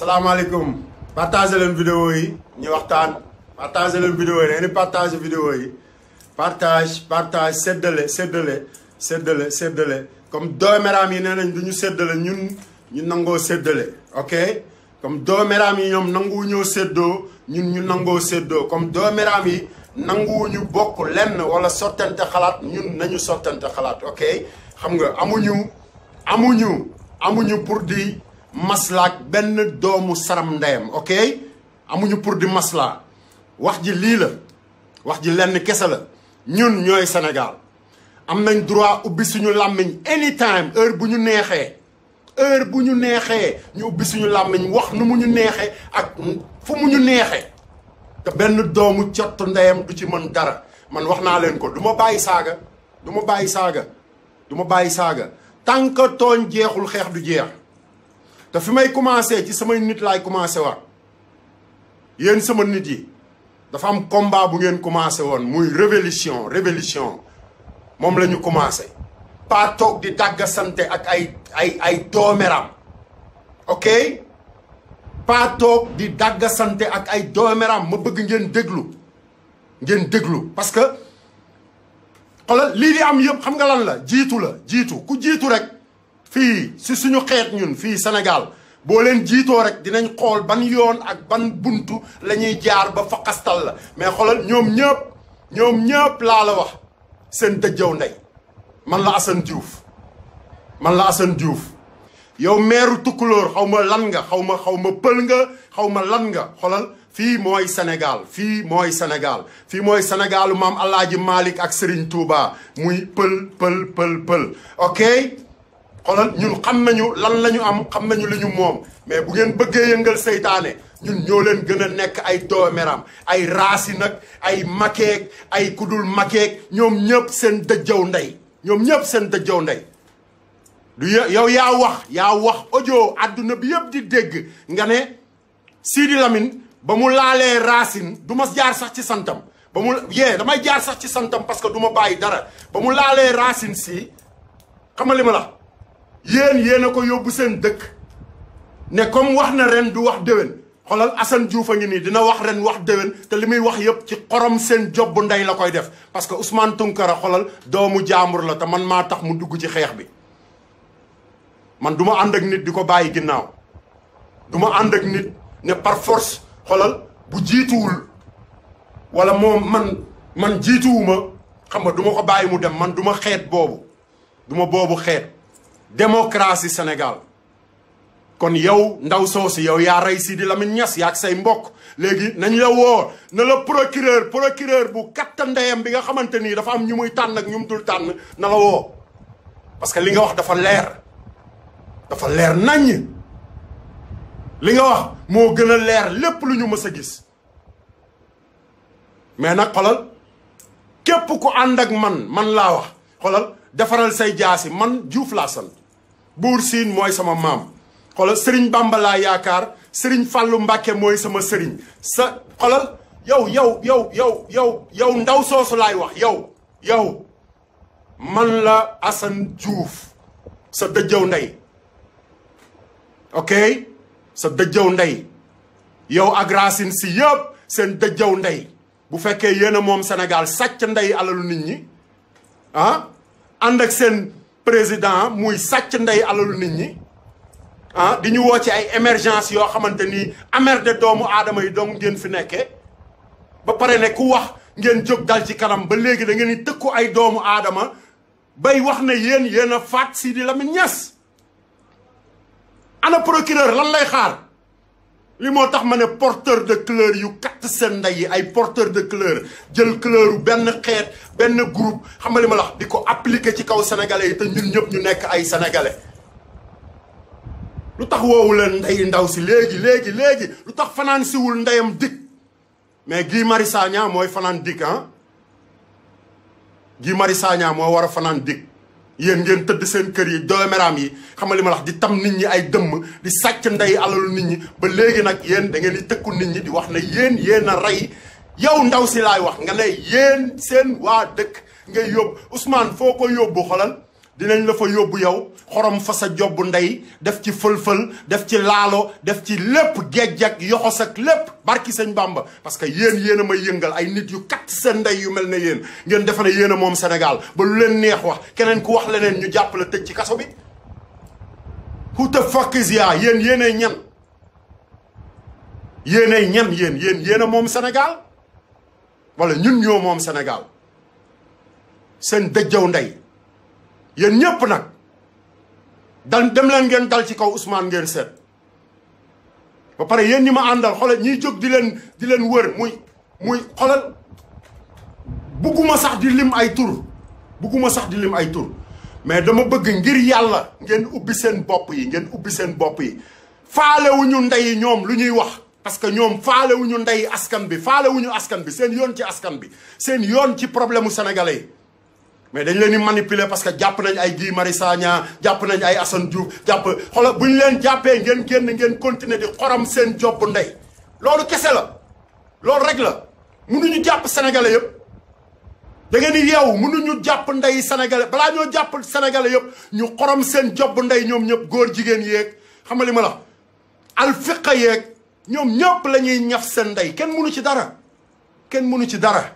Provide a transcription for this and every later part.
salaamaaleykum partagé leen vidéo yi ñu waxtaan partagé leen vidéo yi da ngeen di partagé vidéo yi partage partage séddale séddale séddale séddale comme doomeraam yi nee nañ du ñu séddale ñun ñu nangoo séddale ok comme doomeraam yi ñoom nanguwu ñoo séddoo ñun ñu nangoo séddoo comme doomeraam yi nanguwuñu bokk lenn wala sottante xalaat ñun nañu sottante xalaat ok xam nga amuñu amuñu amuñu pour di maslaak benn doomu saram ndeyam ok amuñu pour di maslaa wax ji lii la wax ji lenn kese la ñun ñooy Sénégal am nañ droit ubbi suñu làmmiñ anytime heure bu ñu neexee heure bu ñu neexee ñu ubbi suñu làmmiñ wax nu mu ñu neexee ak fu mu ñu neexee te benn doomu cott ndeyam du ci mën dara man wax naa leen ko du ma bàyyi saaga du ma bàyyi saaga du ma bàyyi saaga tant que tooñ jeexul xeex du jeex te fi may commencé ci samay nit laay commencé waat yéen sama nit yi dafa am combat bu ngeen commencé woon muy révolution révolution moom la ñu commencé pas toog di dàggasante ak ay ay ay doomeram ok pas toog di dàggasante ak ay doomeram ma bëgg ngeen déglu ngeen déglu parce que xoolal lii di am yëpp xam nga lan la jiitu la jiitu ku jiitu rek fii si suñu xeet ñun fii Sénégal boo leen jiitoo rek dinañ xool ban yoon ak ban buntu la ñuy jaar ba faqastal la mais xoolal ñoom ñëpp ñoom ñëpp laa la wax seen dëjjaw ndey man la Assane Diouf man la Assane Diouf yow meeru tukkulóor xaw ma lan nga xaw ma xaw ma pël nga xaw ma lan nga xoolal fii mooy Sénégal fii mooy Sénégal fii mooy Sénégalu maam Alaaji Malick ak Serigne Touba muy pël pël pël pël ok xoolal ñun xam nañu lan la ñu am xam nañu li ñu moom mais bu ngeen bëggee yëngal seytaane ñun ñoo leen gën a nekk ay doomeram ay raasi nag ay makeek ay kudul makeek ñoom ñëpp seen dëjjaw ndey ñoom ñëpp seen dëjjaw ndey du yow yaa wax yaa wax audio àdduna bi yëpp di dégg nga ne Sidi Lamine ba mu laalee racine du ma jaar sax ci santam ba mu yee damay jaar sax ci santam parce que du ma bàyyi dara ba mu laalee racine si xam nga li ma la yéen yéen a ko yóbbu seen dëkk ne comme wax na ren du wax déwén xoolal Assane Diouf a ngi nii dina wax ren wax déwén te li muy wax yëpp ci xorom seen job bu ndey la koy def parce que Ousmane Tounkara xoolal doomu jaambur la te man maa tax mu dugg ci xeex bi man du ma ànd ak nit di ko bàyyi ginnaaw du ma ànd ak nit ne par force xoolal bu jiituwul wala moom man man jiituwuma xam nga du ma ko bàyyi mu dem man du ma xeet boobu du ma boobu xeet démocratie Sénégal kon yow ndaw soosu yow yaa rey Sidi Lamine Niass yaa ak say mbokk léegi nañ la woo na la procureur procureur bu katta ndeyam bi nga xamante nii dafa am ñu muy tànn ak ñu mu dul tànn na la woo parce que li nga wax dafa leer dafa leer naññ li nga wax moo gën a leer lépp lu ñu mës a gis mais nag xolal képp ku ànd ak man man laa wax xolal defaral say jaasi man Diouf laa sant buur siin mooy sama maam xolal sëriñ Bamba laa yaakaar sëriñ Fàllu Mbàkke mooy sama sëriñ sa xolal yow yow yow yow yow yow ndaw soosu laay wax yow yow man la Assane Diouf sa dëjëw ndey ok sa dëjëw ndey yow ak Racine si yëpp seen dëjëw ndey bu fekkee yéen a moom Sénégal sàcc ndey alalu nit ñi ah ànd ak seen président muy sàcc ndey alalu nit ñi ah di ñu woo ci ay émergence yoo xamante ni amer de doomu aadama yi dong ngeen fi nekkee ba pare ne ku wax ngeen jóg dal ci kanam ba léegi da ngeen di tëkku ay doomu aadama bay wax ne yéen yéen a faat Sidi Lamine Niass ana procureur lan lay xaar li moo tax ma ne porteur de couleur yu katt seen ndey yi ay porteur de couleur jël couleur benn xeet benn groupe xam nga li ma la wax di ko appliquer ci kaw sénégalais yi te ñun ñëpp ñu nekk ay sénégalais lu tax woowu leen ndey ndaw si léegi léegi léegi lu tax fanaan siwul ndeyam dik mais Guy Marius Sagna mooy fanaan dik ah Guy Marius Sagna moo war a fanaan dik yéen ngeen tëdd seen kër yi doomeraam yi xam nga li ma wax di tam nit ñi ay dëmm di sàcc ndey alalu nit ñi ba léegi nag yéen da ngeen di tëkku nit ñi di wax ne yéen yéen a rey yow ndaw si laay wax nga ne yéen seen waa dëkk ngay yóbbu Ousmane foo ko yóbbu xolal dinañ la fa yóbbu yow xorom fa sa jobb ndey def ci fël-fël def ci laalo def ci lépp géej ak yoxos ak lépp barki sëñ Bamba parce que yéen yéen a may yëngal ay nit yu kat seen ndey yu mel ne yéen ngeen defe ne yéen a moom Sénégal ba lu leen neex wax keneen ku wax leneen ñu jàpp la tëj ci kaso bi who the fuck is ya yéen yéenay ñan yéenay ñan yéen yéen yéen a moom Sénégal wala ñun ñoo moom Sénégal seen dëjjaw ndey yéen ñépp nag dal dem leen ngeen dal ci kaw Ousmane ngeen seet ba pare yéen ñi ma àndal xoolal ñiy jóg di leen di leen wër muy muy xoolal bugguma sax di lim ay tur bugguma sax di lim ay tur mais dama bëgg ngir yàlla ngeen ubbi seen bopp yi ngeen ubbi seen bopp yi faalewuñu ndey ñoom lu ñuy wax parce que ñoom faalewuñu ndey askan bi faalewuñu askan bi seen yoon ci askan bi seen yoon ci problème mu sénégalais yi mais dañ leen di manipuler parce que jàpp nañ ay Guy Marius Sagna jàpp nañ ay Assane Diouf jàpp xoolal bu ñu leen jàppee ngeen génn ngeen continuer di xorom seen job ndey loolu kese la loolu rek la mënuñu jàpp sénégalais yëpp da ngeen di yeewu mënuñu jàpp ndey sénégalais balaa ñoo jàpp sénégalais yëpp ñu xorom seen job ndey ñoom ñëpp góor jigéen yeeg xam nga li ma la alfiqa yeeg ñoom ñëpp la ñuy ñaf seen ndey kenn mënu ci dara kenn mënu ci dara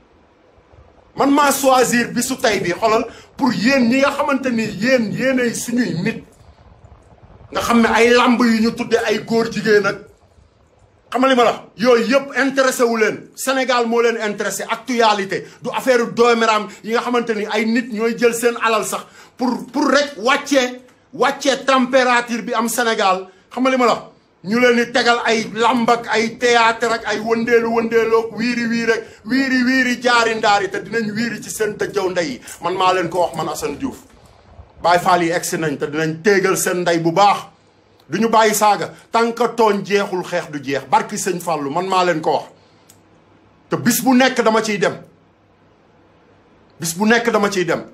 man maa choisir bi su tey bi xoolal pour yéen ñi nga xamante ni yéen yéenay suñuy nit nga xam ne ay lamb yu ñu tudde ay góor jigéen ak xam nga li ma la yooyu yëpp intéressé wu leen Sénégal moo leen intéressé actualité du affaire dooméram yi nga xamante ni ay nit ñooy jël seen alal sax pour pour rek wàccee wàccee température bi am Sénégal xam nga li ma la ñu leen di tegal ay lamb ak ay théâtre ak ay wëndeelu wëndeeloog wiiri wiiri rek wiiri wiiri jaari ndaari te dinañ wiiri ci seen tëjjaw ndey yi man maa leen ko wax man Assane Diouf Baye Fall yi egsi nañ te dinañ téegal seen ndey bu baax du ñu bàyyi saaga tant que tooñ jeexul xeex du jeex barki sëñ Fallou man maa leen ko wax te bis bu nekk dama ciy dem bis bu nekk dama ciy dem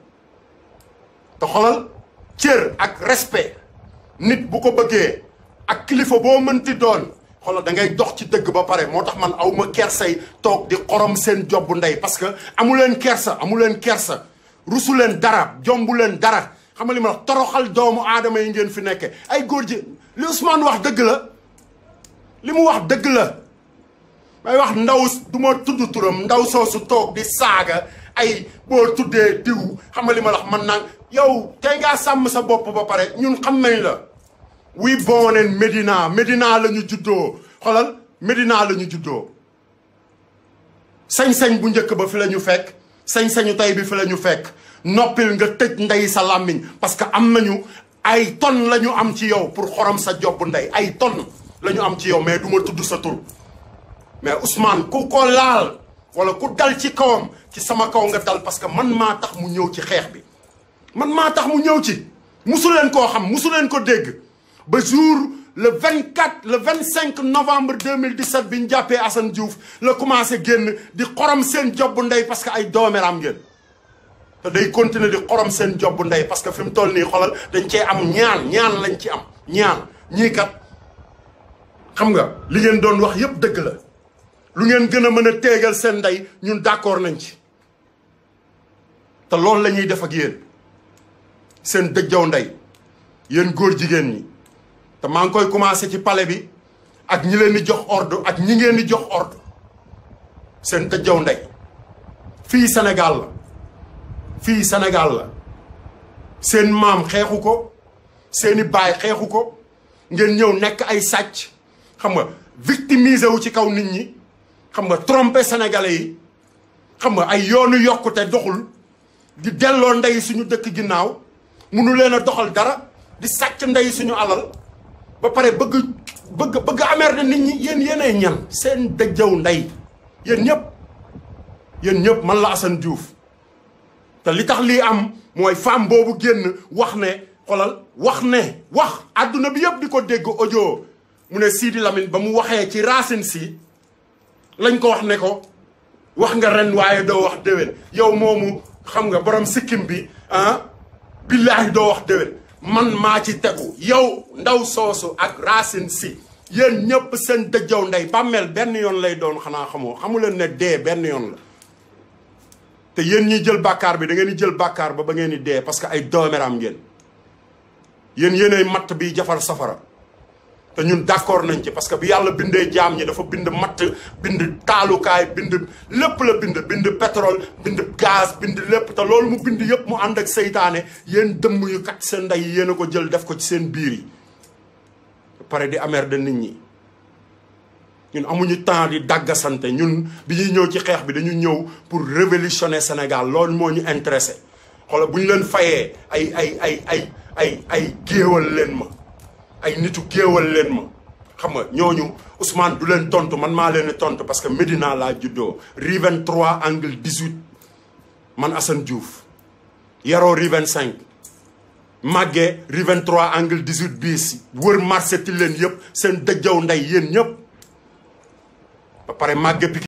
te xolal cër ak respect nit bu ko bëggee ak kilifa boo mënti doon xoolal da ngay dox ci dëgg ba pare moo tax man aw ma kersay toog di xorom seen job ndey parce que amu leen kersa amu leen kersa rusu leen dara jombu leen dara xam nga li ma wax toroxal doomu aadama yi ngeen fi nekke ay góor ji li Ousmane wax dëgg la li mu wax dëgg la may wax ndaw du ma tudd turam ndaw soosu toog di saaga ay boo tuddee diw xam nga li ma wax man naan yow tey ngaa sàmm sa bopp ba pare ñun xam nañ la we born in Medina Medina la ñu juddoo xoolal Medina la ñu juddoo sañ-sañ bu njëkk ba fi la ñu fekk sañ-sañu tey bi fi la ñu fekk noppil nga tëj ndey sa làmmiñ parce que am nañu ay tonnes la ñu am ci yow pour xorom sa job ndey ay tonnes la ñu am ci yow mais du ma tudd sa tur mais Ousmane ku ko laal wala ku dal ci kawam ci sama kaw nga dal parce que man maa tax mu ñëw ci xeex bi man maa tax mu ñëw ci musu leen koo xam musu leen ko dégg ba jour le 24 le 25 novembre 2017 bi ñu jàppee Assane Diouf la commencé génn di xorom seen job ndey parce que ay doomeram ngeen te day continuer di xorom seen job ndey parce que fi mu toll nii xolal dañ cee am ñaan ñaan lañ ci am ñaan ñii kat xam nga li ngeen doon wax yépp dëgg la lu ngeen gën a mën a téegal seen ndey ñun d'accord nañ ci te loolu la ñuy def ak yéen seen dëjjaw ndey yéen góor jigéen ñi te maa ngi koy commencé ci palais bi ak ñi leen di jox ordre ak ñi ngeen di jox ordre seen dëjjaw ndey fii Sénégal la fii Sénégal la seen maam xeexu ko seeni baay xeexu ko ngeen ñëw nekk ay sàcc xam nga victimiser wu ci kaw nit ñi xam nga tromper sénégalais yi xam nga ay yoonu yokkute doxul di delloo ndey suñu dëkk ginnaaw munu leen a doxal dara di sàcc ndey suñu alal ba pare bëgg bëgg bëgg amer de nit ñi yéen yéenay ñan seen dëjjaw ndey yéen ñëpp yéen ñëpp man la Assane Diouf te li tax lii am mooy femme boobu génn wax ne xolal wax ne wax àdduna bi yëpp di ko dégg audio mu ne Sidi Lamine ba mu waxee ci racine si lañ ko wax ne ko wax nga ren waaye doo wax déwén yow moomu xam nga borom sikkim bi ah billaahi doo wax déwén man maa ci tegu yow ndaw soosu ak racine si yéen ñëpp seen dëjjaw ndey bàmmeel benn yoon lay doon xanaa xamoo xamu leen ne dee benn yoon la te yéen ñiy jël bàkkaar bi da ngeen di jël bàkkaar ba ba ngeen di dee parce que ay dooméram ngeen yéen yéenay matt bi jafar safara te ñun d'accord nañ ci parce que bi yàlla bindee jaam ñi dafa bind matt bind taalukaay bind lépp la bind bind pétrole bind gaz bind lépp te loolu mu bind yëpp mu ànd ak seytaane yéen dëmm yu kat seen ndey yéen a ko jël def ko ci seen biir yi pare di amer de nit ñi ñun amuñu temps di dàggasante ñun bi ñuy ñëw ci xeex bi dañu ñëw pour révolutionner Sénégal loolu moo ñu intéressé xoolal bu ñu leen fayee ay ay ay ay ay ay géewal leen ma ay nitu géewal leen ma xam nga ñooñu Ousmane du leen tontu man maa leen tontu parce que Médina laa juddoo rue 23 angle 18 man Assane Diouf yaroo rue 25 màggee rue 23 angle 18 bis wër marché ti leen yëpp seen dëjjaw ndey yéen ñëpp ba pare màgge